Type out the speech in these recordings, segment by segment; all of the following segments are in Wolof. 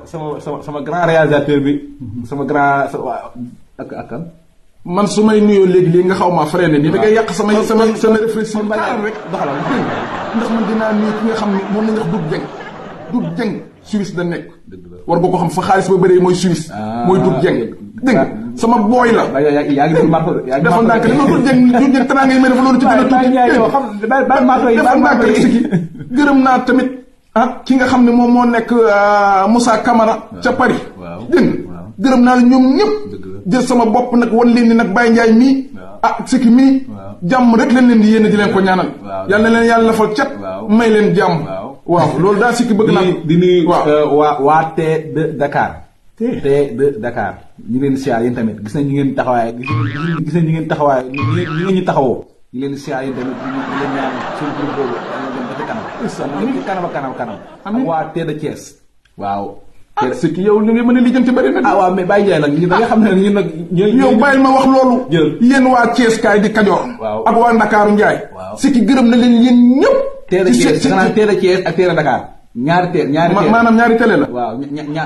sama sama sama grand réalisateur bi sama grand sa waa ak ak kan man su may nuyoo léegi léegi nga xaw maa freiné nii da ngay yàq sama sama sama réflexion xaaral rek doxalal ndax man dinaa nuyu ki nga xam ne moom la ñu wax Doudou Dieng Doudou Dieng Suisse da nekk war nga ko xam fa xaalis ba bëree mooy Suisse mooy Doudou Dieng dégg nga sama booy la waaye yaa yaa ngi déglu marto yaa ngi dafa ndànk li ma Doudou Dieng Doudou Dieng tanaa ngay may dafa loolu ci gën a tuuti xam bàyyi marto yi dafa ndànk rek si ki gërëm naa tamit ah ki nga xam ne moom moo nekk Moussa Camara ca Paris dégg nga gërëm naa la ñoom ñëpp jël sama bopp nag wan leen ni nag Baye Ndiaye mii ah sikki mii jàmm rek leen leen di yéene di leen ko ñaanal yal na leen yàlla lafal cat may leen jàmm waaw loolu daal sikki bëgg naa di nuyu waa waa T de Dakar T de Dakar ñu leen siyaar yéen tamit gis nañ ñu ngeen taxawaay gis nañ ñu ngeen taxawaay ñu ngeen ñu taxawoo ñu leen siyaar yéen tamit ñu leen ñaan suñu groupe boobu yàlla dem ba ci kanam ci kanam ak kanam kanam ak waa T de Thiès waaw ah c'est que yow li nga mën a lijjanti bëri na. ah waaw mais Baye Ndiaye nag ñun da nga xam ne ñun nag. yow bàyyil ma wax loolu. jël yéen waa Thiès kaay di Kajoor. waaw ak waa Ndakaaru Ndiaye. waaw c'est que gërëm na leen yéen ñëpp. teel a Thiès da nga naan teel a Thiès ak teel a Dakar. ñaari teel ñaari teel maanaam ñaari télé la. waaw ña ña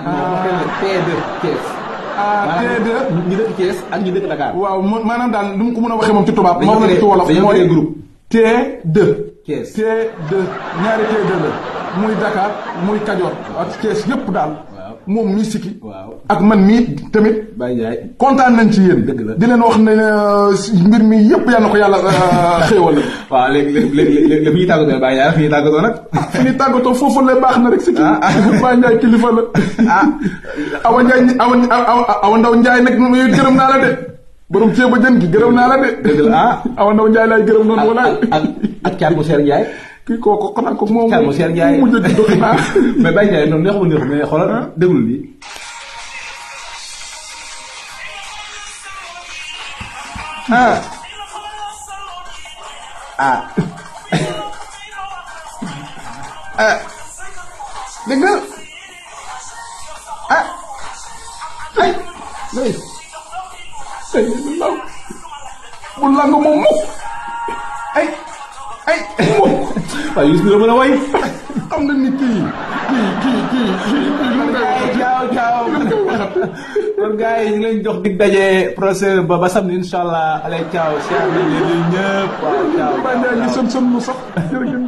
T2 Thiès. ah T2 ñi dëkk Thiès ak ñi dëkk Dakar. waaw maanaam daal lu mu ko mën a waxee moom ci tubaab. dañoo moom la ci wolof dañoo mooy groupe. T2. Thiès T2 ñaari T2 la muy Dakar muy Kajoor ak Thiès yëpp daal. moom mii sikki waaw ak man mii tamit. Baye Ndiaye. kontaan nañ ci yéen. dëgg la di leen wax ne mbir mi yëpp yal na ko yàlla xéewal. waaw léegi léegi léegi léegi fi ñuy tàggatoo Baye Ndiaye fi ñuy tàggatoo nag. fi ñuy tàggatoo foofu la baax na rek sikki. ah Baye Ndiaye kilifa la. ah. Awa Ndiaye Awa Awa Ndaw Ndiaye nag moom yooyu gërëm naa la de. borom ceeba jën gi gërëm naa la de. dëgg la ah. Awa Ndaw Ndiaye laay gërëm noonu walaay. ak ak Thiat bu Seer Ndiaye. kii kooku xanaa ko moom. Thiat bu Seer Ndiaye mu mujj a juddoo xanaa. mais Baye Ndiaye noonu neexul neexul mais xoolal déglu lii. ah. ah. ah. dégg nga. ah. ay. ay. ay bu law. bu lang moom mukk. ay. ay mukk. waaye Youssou Ndour mën a way. xam nga ni kii kii kii kii kii kii lu ngay waxati caaw caaw lu ngay waxati kon gars yi ñu ngi leen jox dig daje procès ba ba samedi incha allah allez caaw siyaar nañ leen ñëpp waaw caaw Baye Ndiaye ngi sën sën lu sax jërëjëf